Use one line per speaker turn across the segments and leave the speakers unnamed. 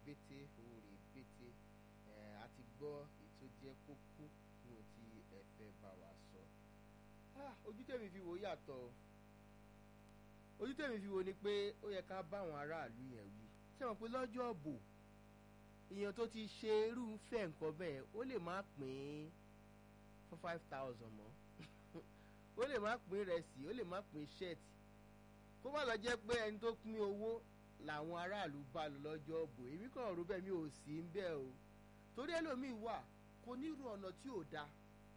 bété òòrè bété àti gbọ́ ètò jẹ́ kókó nínú tí ẹ fẹ́ bá wa sọ. ojú tèmi fi wò yàtọ̀ ojú tèmi fi wò ni pé ó yẹ ká bá àwọn aráàlú yẹn wí ṣé wọn pé lọ́jọ́ ọ̀bò èèyàn tó ti ṣe irúfẹ́ nǹkan bẹ́ẹ̀ ó lè má pín for five thousand mọ́ ó lè má pín rẹsì ó lè má pín ṣẹ́ẹ̀tì kó má lọ jẹ́ pé ẹni tó pín owó làwọn aráàlú bá lọ lọ́jọ́ ọ̀bọ̀ èmi kàn rò bẹ́ẹ̀ mi ò sí ń bẹ́ẹ̀ o torí ẹlòmíì wà kò ní ro ọ̀nà tí ò da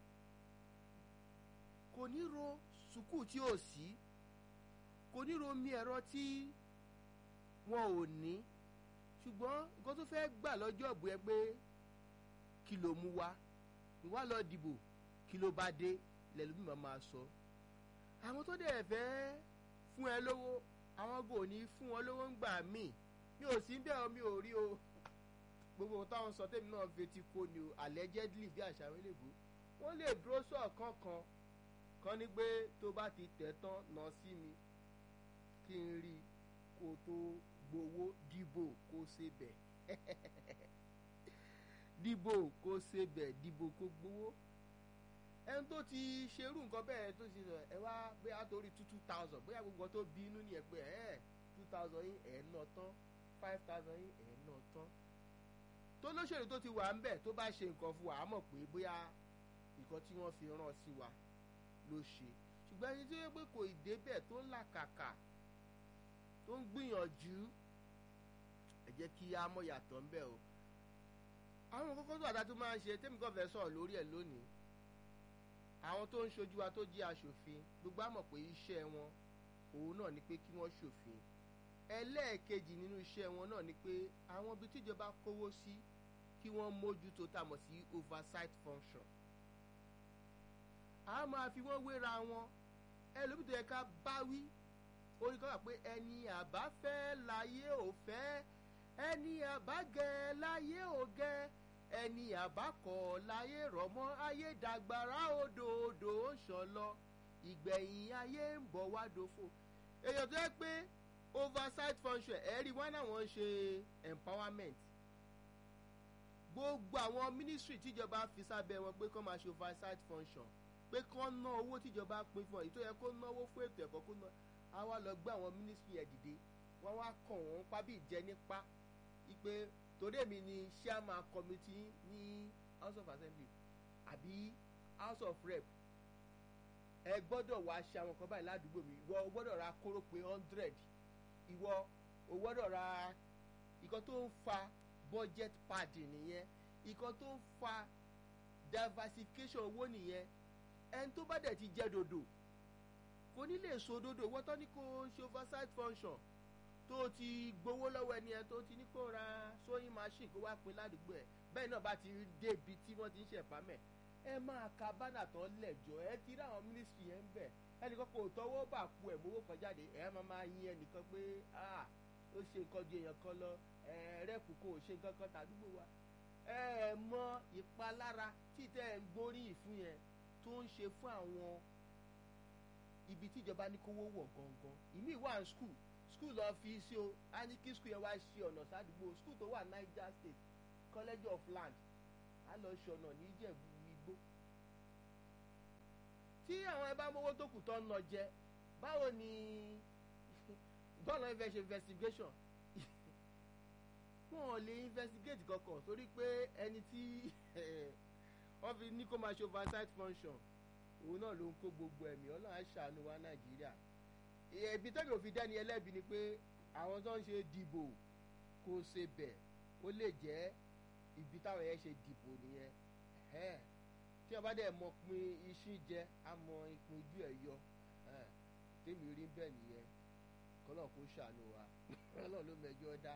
kò ní ro sùkúù tí ò sí kò ní ro omi ẹ̀rọ tí wọn ò ní ṣùgbọ́n nǹkan tó fẹ́ gbà lọ́jọ́ ọ̀bọ̀ yẹn pé kí ló mú wá ìwá lọ dìbò kí ló bá dé lẹ́lòmíì máa máa sọ àwọn tó dẹ̀ fẹ́ fún ẹ lówó àwọn gò ní fún wọn lówó ń gbà míì mi ò sí bẹ́ẹ̀ mi ò rí o gbogbo ohun táwọn sọ tèmi náà fetí kò ní o allegedly bí àṣà àwọn eléèbó wọ́n lè dúró sọ̀kan kan kan ní pé tó bá ti tẹ̀ tán nà sí mi kí n rí kó tó gbowó dìbò kó ṣe bẹ̀ dìbò kó ṣe bẹ̀ dìbò kó gbowó ẹni tó ti ṣerú nǹkan bẹ́ẹ̀ tó ti sọ ẹ wá bóyá torí two two thousand bóyá gbogbo tó bí inú ni ẹ pé ẹ two thousand yín ẹ̀ ná tán five thousand yín ẹ̀ ná tán tó lóṣèlú tó ti wà ń bẹ̀ tó bá ṣe nǹkan fún wa á mọ̀ pé bóyá nǹkan tí wọ́n fi rán sí wa ló ṣe ṣùgbọ́n ẹni tó yẹ pé kò ì débẹ̀ tó ń làkàkà tó ń gbìyànjú ẹ jẹ́ kí á mọ̀ yàtọ̀ ń bẹ̀ o àwọn kókó tó àdá tó máa ń ṣe tẹ́mi kàn fẹ́ sọ̀rọ̀ lórí ẹ̀ lónìí àwọn tó ń ṣojú wa tó jẹ́ aṣòfin gbogbo àmọ̀ pé iṣẹ́ wọn òun náà ni pé kí wọ́n ṣòfin ẹlẹ́ẹ̀kejì nínú iṣẹ́ wọn náà ni pé àwọn ibi tíjọba kówó sí kí wọ́n mójútó tá a mọ̀ sí oversight function a máa fi wọ́n wéra wọn ẹlòmíì tó yẹ ká bá wí orí kan wà pé ẹni àbá fẹ́ láyé ò fẹ́ ẹni àbá gẹ láyé ò gẹ ẹni àbákọ̀ láyé rọ̀mọ́ ayé dàgbàrá odò odò ń ṣàn lọ ìgbẹ̀yìn ayé ń bọ̀ wá dòfo èèyàn tó yẹ pé oversight function ẹ̀rí wọn náà wọ́n ń ṣe empowerment gbogbo àwọn ministry tíjọba fi sábẹ́ wọn pé kọ́ máa ṣe oversight function pé kọ́ ná owó tíjọba pín fún ọ èyí tó yẹ kó náwó fún ètò ẹ̀kọ́ kó ná á wá lọ gbé àwọn ministry ẹ̀ dìde wọ́n wá kàn wọ́n pa bí ìjẹ nípa ipe torí èmi ni chairman committee ní house of assembly àbí house of rep ẹ gbọ́dọ̀ wá ṣe àwọn kan báyìí ládùúgbò mi ìwọ o gbọ́dọ̀ ra kóró pé hundred ìwọ o gbọ́dọ̀ ra ìkan tó ń fa budget padding nìyẹn ìkan tó ń fa diversification owó nìyẹn ẹni tó bá dẹ̀ ti jẹ́ dodo kò ní lè so dodo wọ́n tán ní kó ṣe oversight function tó ti gbowó lọ́wọ́ ẹni ẹ tó ti ní kó ra sewing machine kó wá pin ládùúgbò ẹ̀ bẹ́ẹ̀ náà bá ti débi tí wọ́n ti ń ṣẹ̀pámẹ̀ ẹ máa ka bánà tán lẹ̀jọ́ ẹ ti rí àwọn mínísítì yẹn ń bẹ̀ ẹnìkan kò tọwọ́ bà ku ẹ̀ mówó kan jáde ẹ máa máa yin ẹnìkan pé ah ó ṣe nǹkan ju èèyàn kan lọ ẹ rẹ́pù kò ṣe nǹkan kan tàdúgbò wa ẹ mọ ìpalára tí tẹ́ ẹ ń gbóríyìn fún yẹn tó ń ṣe fún àwọn ibi tíjọba ní kówó wọ̀ gangan ìmí wà ní skul skul lọ fi sí o a ní kí skul yẹn wá ṣe ọ̀nà sádùúgbò skul tó wà Niger State College of Land a lọ ṣe ọ̀nà ní Ìjẹ̀bú Igbó tí àwọn ẹ bá mówó tó kù tó ń lọ jẹ báwo ni bọ́ọ̀lù ẹ fẹ́ ṣe investigation wọn ò lè investigate kankan torí pé ẹni tí wọ́n fi ní kó máa ṣe oversight function òun náà ló ń kó gbogbo ẹ̀mí ọlọ́run á ṣàánú wa Nàìjíríà ẹbí tẹ́lẹ̀ òfin dẹ́ni ẹlẹ́bi ni pé àwọn tó ń ṣe dìbò kò ṣe bẹ̀ ó lè jẹ́ ibi táwọn yẹn ṣe dìbò nìyẹn tí wọ́n bá dẹ̀ mọ pin iṣu jẹ á mọ ìpín ojú ẹ̀ yọ tèmi rí bẹ́ẹ̀ nìyẹn kọ́lọ́ kó ṣàánú wa kọ́lọ́ ló mẹjọ dá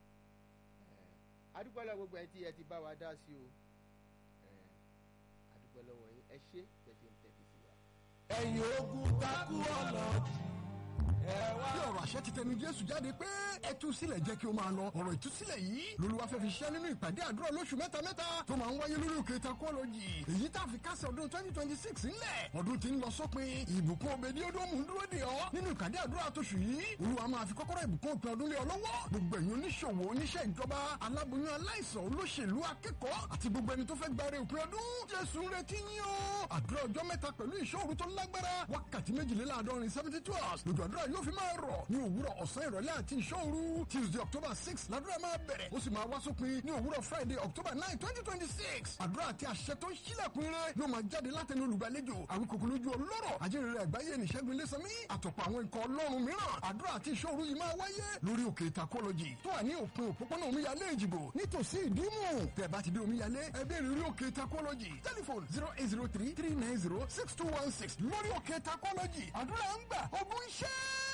adúpẹ́ lọ́wọ́ gbogbo ẹ̀ tí ẹ ti bá wa dá sí o adúpẹ́ lọ́wọ́ yín ẹ ṣe tẹ̀sí ń tẹ̀sí sí wa.
ẹ̀yin ogun takú ọ̀nà bí ọ̀rọ̀ àṣẹ ti tẹnu jésù jáde pé ẹ tú sílẹ̀ jẹ́ kí o máa lọ ọ̀rọ̀ ìtúsílẹ̀ yìí lolúwa fẹ́ fi ṣẹ́ nínú ìpàdé àdúrà lóṣù mẹ́ta mẹ́ta tó máa ń wáyé lórí òkè takọ́lọ́jì èyí tá a fi kásẹ̀ ọdún twenty twenty six ńlẹ̀ ọdún tí ń lọ sópin ìbùkún òbèdí odòmù ń dúró dè ọ́ nínú ìpàdé àdúrà tóṣù yìí olúwa máa fi kọ́kọ́rọ́ ìbùkún òpin ọdún lé ọ lọ́wọ́ gbogbo ẹ̀yin oníṣòwò oníṣẹ́ ìjọba aláboyún aláìsàn olóṣèlú akẹ́kọ̀ọ́ àti gbogbo ẹni tó fẹ́ gbáre òpin ọdún jésù ń retí yín o àdúrà ọjọ́ mẹ́ta pẹ̀lú ìṣòro tó lágbára wákàtí méjìléláàádọ́rin seventy two hours lójú àdúrà yóò fi máa rọ̀ ní òwúrọ̀ ọ̀sán ìrọ̀lẹ́ àti ìṣòro tuesday october six làdúrà máa bẹ̀rẹ̀ ó sì máa wá sópin ní òwúrọ̀ friday october nine twenty twenty six àdúrà àti àṣẹ tó ń ṣílẹ̀kùn ire yóò máa jáde látẹnu olùgbàlejò àwọn kòkò lójú ọlọ́rọ̀ ajínrere àgbáyé nìṣẹ́gun ilésanmí àtọ̀pọ̀ àwọn ikọ̀ ọlọ́run mìíràn àdúrà àti ìṣòro yìí máa wáyé lórí òkè ìtakọ́lọ́jì tó wà ní òpin òpópónà omíyalé ìjìbò nítòsí ìdímù tẹ̀ bá ti dé omíyalé ẹ bẹ̀rẹ̀ lórí òkè ìtakọ́lọ́jì tẹlifon zero eight zero three three nine zero six two one six lórí òkè ìtakọ́lọ́jì àdúrà ń gbà ogun iṣẹ́.